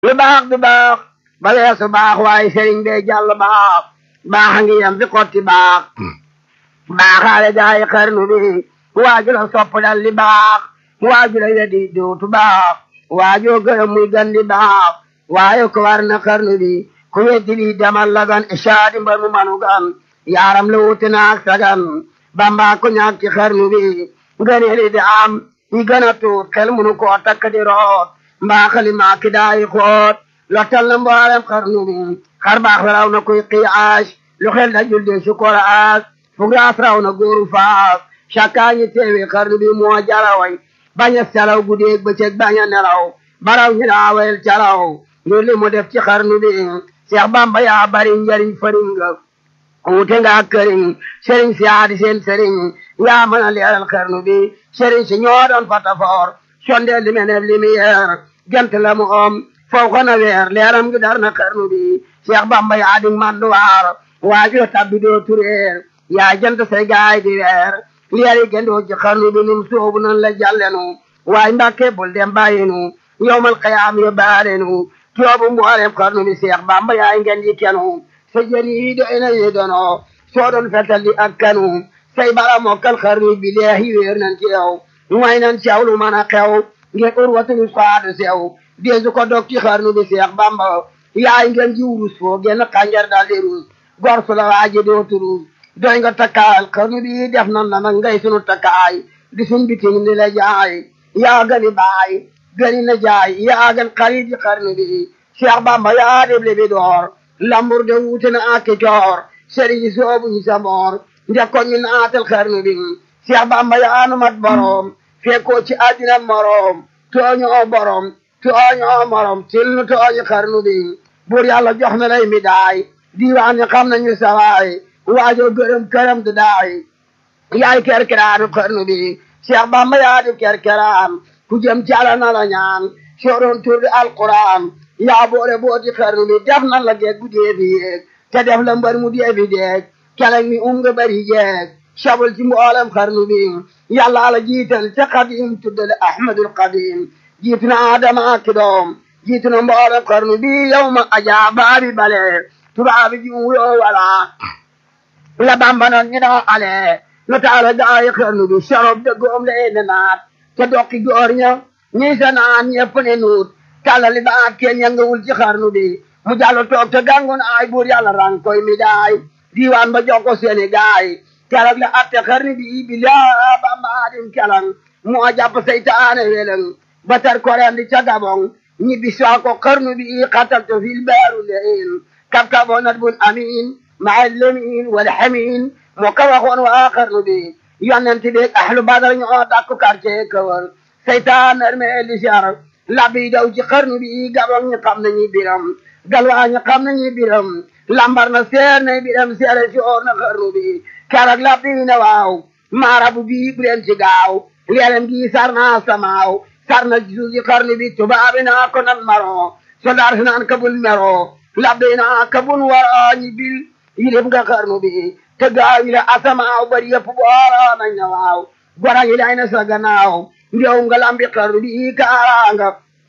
lu baax du baax ba weesu baax waaye sëriñ bee jàll baax baax a ngi yem fi xotti baax baaxaale gaay xarnu bi waaju la sopp dal li baax waaju la wedi dootu baax waajoo gërëm muy gan di baax waaye ko war na xarnu bi ku weddi lii demal la gan isaadi mbar mu manu gan yaaram la wuute naag sagan bamba ko ñaag ci xarnu bi ngëneeli di am yi gën a tuut xel munu koo takk di root mbaaxali maa ki daayi xoot lottal na mboolem xarnu bi xar baax raw na kuy qiyaas lu xel da julde su koraas fugraas raw na góoru faas cakkaa ñi teewi xarnu bi moo jaraway bañ a selaw guddeeg bëccëg bañ a nelaw baraw ñi daawel calaw ngir li mu def ci xarnu bi Seex Bamba yaa bari njariñ fariñ nga wuute nga ak këriñ sëriñ si aadi seen sëriñ yaa mën a leeral xarnu bi sëriñ si ñoo doon fatafoor sondeel li meneb lumière gent la mu om faw xana weer leeram gi dar na xarnu bi Seex Bamba yaa di manduwaar waajoo tabbi doo tureer yaa jant say gaay di weer leeri gendoo ci xarnu bi num soobu nan la jàllenu waay mbàkke bul dem bàyyinu yowmal qiyaam yo baalenu toobu mboolem xarnu bi Seex Bamba yaay ngeen ji kenu sa jën yi doy na yi dono soo doon fetal di ak kanu say bala mokkal xarnu bi leehi wéer nan ci yow way nan ci yow lu mën a xew ngeen urwatul saadu sew deesu ko dog ci xarnu bi Seex Bamba yaay ngeen ji wurus foo genn xànjar daal di ruus gor su la waaji dootu ruus doy nga takkaayal xarnu bi def nan la nag ngay sunu takkaay di sun bitim ni la jaay yaa gani baay gani na jaay yaa gan xarit yi xarnu bi Seex Bamba yaa deble bi door lambur de wuute na ak coor sëriñ soobu ñu sa moor njëkkoon ñu naatal xarnu bi Seex Bamba yaa nu mat borom fekkoo ci àddina morom tooñoo borom tooñoo morom til nu tooñi xarnu bi buur yàlla jox na lay mi daay diiwaan ñi xam nañu sawaay waajoo gërëm këram du daay yaay kerkeraanu xarnu bi Seex Bamba yaa di kerkeraan ku jëm ci Yàlla na la ñaan sooroon tur di alquran yaa boole booti xarnu bi def nan la geeg bu dee fi yéeg te def la mbar mu dee fi deeg keleng mi um nga bari jeeg sabul ci mboolem xarnu bi yàlla la jiital te xadim tuddale ahmadul qadim jiitu na adama ak doom jiitu na mboolem xarnu bi yow ma ajaa baabi bale tubaabi ji wuyoo wala la bamba noon ñu doo ale lu taala gaayi xarnu bi sorob de goom le ene naat te dokki goor ña ñi sa naan ñepp ne nuut tàllali ba ak kenn yëngawul ci xarnu bi mu jàllu toog te gàngoon ay buur yàlla rang koy mi daay diiwaan ba jox ko seeni gaay keroog la atte xarnu bi bi laa bamba adim kelang moo jàpp seytaane weleng ba tar koren di ca gabong ñibbi soo ko xarnu bi xatal to fil baaru lein kab kaboo nat bun amin maa lemin wala xamin moo ko waxoon waa xarnu bi yonent bi ahlu badar ñoo dakku quartier kawal seytaan arme li jar labbi daw ci xarnu bi gabong ñi xam nañu biram galwaa ñi xam nañu biram lambar na seer na biram seere si oor na xarnu bi keroog labbi na waaw maarabu bi bu leen ci gaaw leelem gi sar na samaaw sar na ci suuf ci xarnu bi tubaabi naa ko nan maro soldaar si naan kabul mero labbi naa kabul wara ñi bil yilif nga xarnu bi te gaaw yi la asamaaw bari yëpp boora nañ na waaw gora yi lay na sa gannaaw ndew nga lambi xarnu bi kaaraanga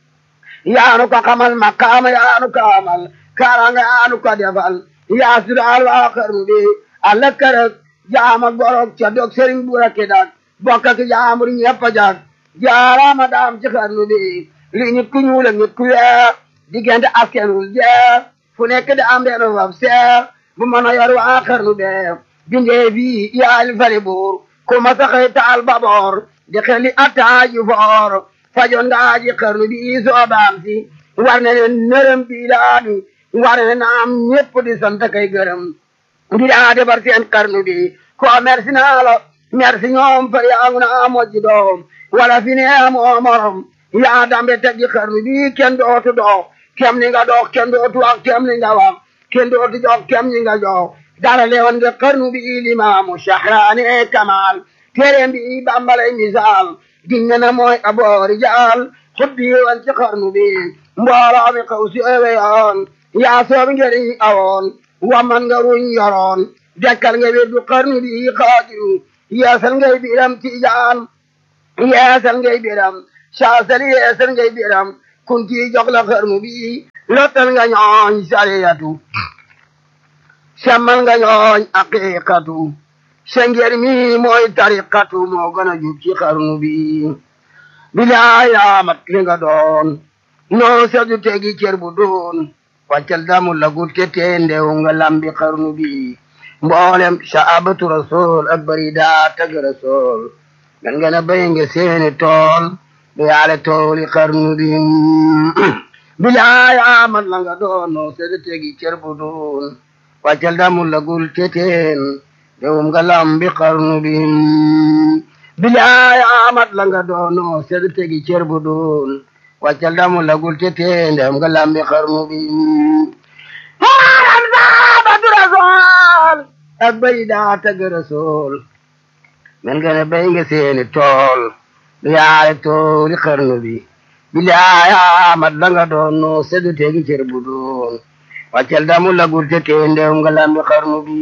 yaanu ko xamal makaama yaanu ko amal kaaraanga yaanu ko defal yaa sudaal waa xarnu bi alla kërëg jaama gorog ca dog sëriñ buura ki dak bokk ak jaamur ñëpp jag jaaraama daam ci xarnu bi li nit ku ñuul ak nit ku weex diggante askenul jeex fu nekk da am benn faf seex bu mën a yor waa xarnu bee bindee bii yaali fali buur ku ma saxee taal baboor di xeli attaaji foor fajoon nga aji xarnu bi soobaam si war na ne nërëm bi laani war na naam ñëpp di sant kay gërëm di daa defar seen xarnu bi ko merci naa la merci ñoom fa yaa ngi naa mojji doom wala fi ne amoo morom yaa dambe teggi xarnu bi kenn dootu dox kem ni nga dox kenn dootu wax kem ni nga wax kenn dootu jox kem ni nga jox dara leewoon nga xarnu bi limaamu shahraani kamal téeréem bi bambalay misaal dinga na mooy aboori jaal xubbi woon ci xarnu bi mbooloo mi xaw si ewe yoon yaa soob ngeriñ awoon waman nga ruñ yoroon dekkal nga wirdu xarnu bi xaadiru yeesal ngay biram tijaan yeesal ngay biram saasal yeesal ngay biram kun ci jox la xarnu bi lottal nga ñooñ sariyatu semmal nga ñooñ aqiqatu sengeer mi mooy tariqatu moo gën a jub ci xarnu bi bilaay amat li nga doon noo sedu tegi cër bu doon wàccal damu la gut ke tee ndew nga lambi xarnu bi mboolem saabatu rasul ak bari daa tag rasul gan nga na bay nga seeni tool du yaale tooli xarnu bi bilaay amat la nga doon noo sedu tegi cër bu doon wàccal damu la gul ke teen ndewum nga lambi xarnu bi bilaay amat la nga doon noo sedu tegi cër bu doon wàccal damu la gul ke teen ndewum nga lambi xarnu bi maaram saabatu rasul ak bay daa tag rasul men nga ne bay nga seeni tool du yaale tooli xarnu bi bilaay amat la nga doon noo sedu tegi cër bu doon wàccal damu la gul te tee ndew nga lambi xarnu bi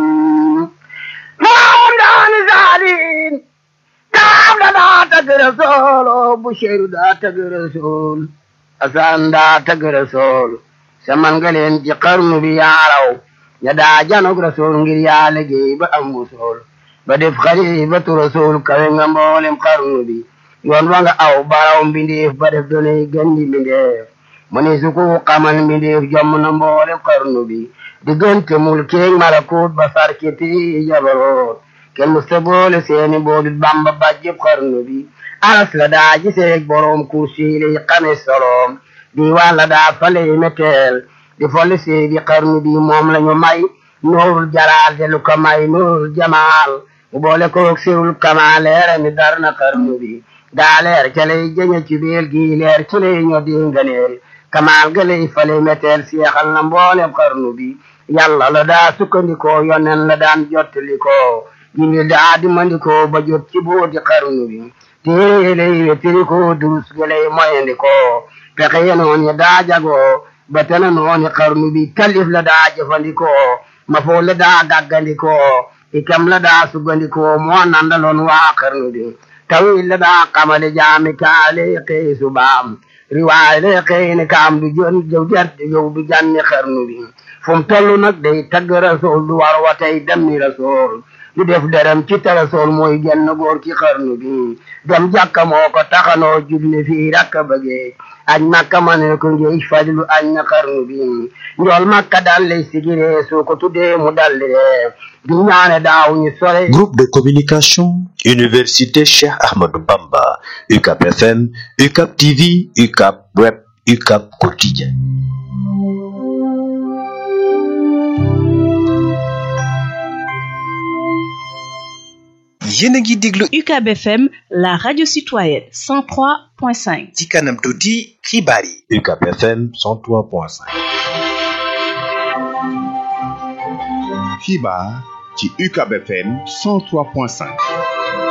moom daani saalin daam da daa tagg rasool o busheeru daa tagg rasool asaan daa tagg rasool saman nga leen ci xarnu bi yaaraw ña daa janog rasool ngir yaa liggéey ba am wusool ba def xalifatu rasool kawe nga mboolem xarnu bi yoon wa nga aw baraw mbindeef ba def doonay gandi mbindeef mu ne su ko xamal mbindeef jomm na mboolem xarnu bi diggante mulkeeg malakut ba sarkiti jabaroot kenn musta boole seeni boolit bamba bàjjëb xarnu bi aras la daa giseeg boroom kursi lay xame soloom diiwaan la daa faley meteel di folli seedi xarnu bi moom lañu may nuurul jalaal te lu ko may nuurul jamaal mu boole koog sirul kamaal leera mi dar na xarnu bi daa leer ca lay jëñe ci biir gi leer ci lay ñoo di nganeel kamaal ga lay fale meteel seexal na mboolem xarnu bi yàlla la daa sukkandikoo yonen la daan jottalikoo jibril daa dimandikoo ba jot ci booti xarnu bi téere lay wettirikoo durus ga lay moyandikoo pexe ye noon ya daa jagoo ba tana nooni xarnu bi talif la daa jëfandikoo mafoo la daa gaggandikoo ikam la daa sugandikoo moo nandaloon waa xarnu bi tawil la daa xamale jaami kaale xëy subaam riwaay le xëy ni kaam du jon jëw jarte yow du janni xarnu bi fu mu toll nag day tagg rasool du war wa tey demmi rasool du def dërëm ci te rasool mooy genn góor ci xarnu bi dem jàkka moo ko taxanoo julli fii rakka bëggee añ makka ma ne ko ngeej fadlu añ na xarnu bi njool makka dal lay sigiree soo ko tuddee mu dalli ree di ñaane daaw ñu sore Groupe de communication Université Cheikh Ahmadou Bamba UCAP FM UCAP TV UCAP Web UCAP Quotidien yéen a ngi déglu UCAB FM la radio citoyenne 103.5 ci kanam tuuti xibaar yi UCAP FM 103.5 xibaar ci UCAB FM 103.5